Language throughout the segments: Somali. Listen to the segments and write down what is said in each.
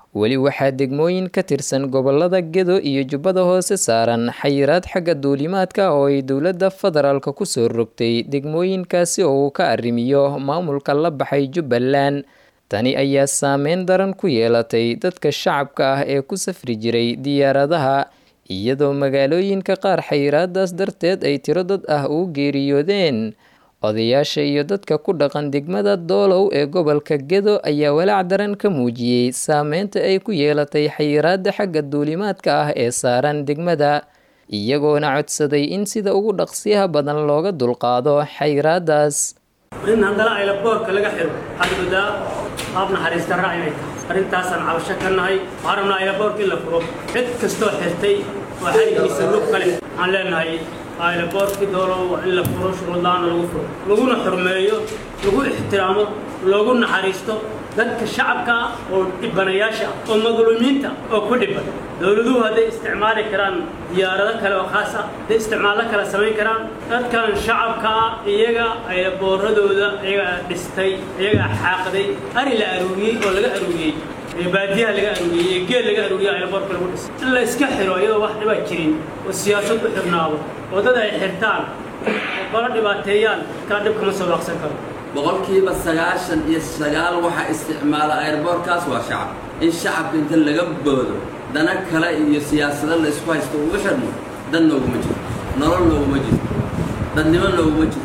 weli waxaa degmooyin ka tirsan gobolada gedo iyo jubbada hoose saaran xayiraad xagga duulimaadka oo ay dowladda federaalka kusoo rogtay degmooyinkaasi oo uu ka arrimiyo maamulka la baxay jubbaland tani ayaa saameyn daran ku yeelatay dadka shacabka ah ee ku safri jiray diyaaradaha iyadoo magaalooyinka qaar xayiraadaas darteed ay tiro dad ah ugu geeriyoodeen odayaasha iyo dadka ku dhaqan degmada doolow ee gobolka gedo ayaa walaac daran ka muujiyey saameynta ay ku yeelatay xayiraada xagga duulimaadka ah ee saaran degmada iyagoona codsaday in sida ugu dhaqsiyaha badan looga dulqaado xayiraadaas in haddana aylaboorka laga xiro waxaad moodaa qaab naxariista raac inay tahay arrintaasaan cabasho ka nahay waxaan rabnaa aylaboorka in la furo cid kastoo xirtay oo xarigiisa lug kale waxaan leenahay aylaboorkii doolow waa in la furo shuruudlaana lagu furo laguna xurmeeyo lagu ixtiraamo loogu naxariisto dadka shacabka ah oo dhibanayaasha ah oo madluumiinta oo ku dhiban dowladuhu hadday isticmaali karaan diyaarado kale oo khaas ah hadday isticmaallo kale samayn karaan dadkan shacabka ah iyaga ayabooradooda iyagaa dhistay iyagaa xaaqday ari la aruuriyey oo laga aruuriyey ee baadiyaha laga aruuriyey ee geel laga aruuriyey ayaboorka lagu dhisay in la iska xiro iyadoo wax dhibaa jirin oo siyaasad u xirnaado oo dad ay xirtaan oo kala dhibaateeyaan kala dhib kama soo waaqsan karo boqolkiiba sagaashan iyo sagaal waxaa isticmaala airboorkaas waa shacab in shacabka inta laga boodo dana kale iyo siyaasado la isku haysto ugu xirmo dan nooguma jirto nolol nooguma jirto dadnimo nooguma jirto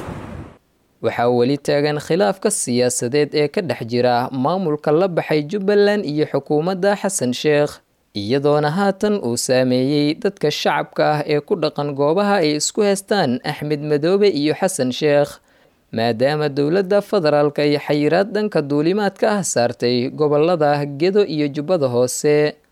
waxaa weli taagan khilaafka siyaasadeed ee ka dhex jira maamulka la baxay jubbaland iyo xukuumadda xasan sheekh iyadoona haatan uu saameeyey dadka shacabka ah ee ku dhaqan goobaha ay isku haystaan axmed madoobe iyo xasan sheekh maadaama dowladda federaalka ay xayiraad dhanka duulimaadka ah saartay gobolada gedo iyo jubbada hoose